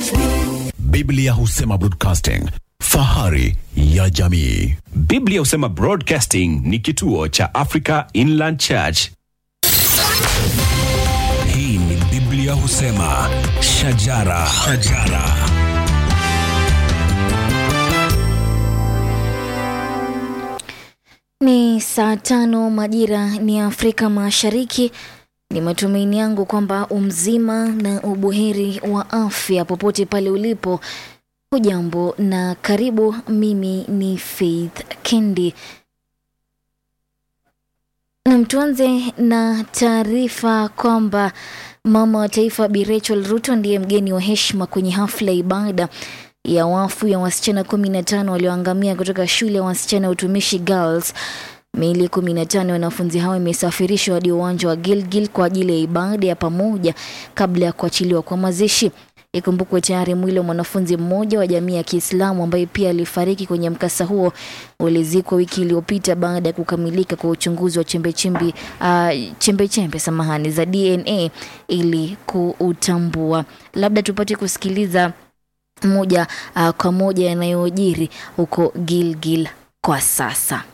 Biblia husema broadcasting, fahari ya jamii. Biblia husema Broadcasting ni kituo cha Africa Inland Church. Hii ni Biblia husema shajara, shajara. Ni saa tano majira ni Afrika Mashariki. Ni matumaini yangu kwamba umzima na ubuheri wa afya popote pale ulipo. Hujambo na karibu. Mimi ni Faith Kendi. Nam, tuanze na taarifa kwamba mama wa taifa Bi Rachel Ruto ndiye mgeni wa heshima kwenye hafla ya ibada ya wafu ya wasichana kumi na tano walioangamia kutoka shule ya wasichana ya utumishi Girls. Miili kumi na tano ya wanafunzi hao imesafirishwa hadi uwanja wa Gilgil kwa ajili ya ibada ya pamoja kabla ya kuachiliwa kwa mazishi. Ikumbukwe tayari mwili wa mwanafunzi mmoja wa jamii ya Kiislamu ambaye pia alifariki kwenye mkasa huo ulizikwa wiki iliyopita baada ya kukamilika kwa uchunguzi wa chembechembe uh, chembechembe samahani za DNA ili kuutambua. Labda tupate kusikiliza moja uh, kwa moja yanayojiri huko Gilgil kwa sasa.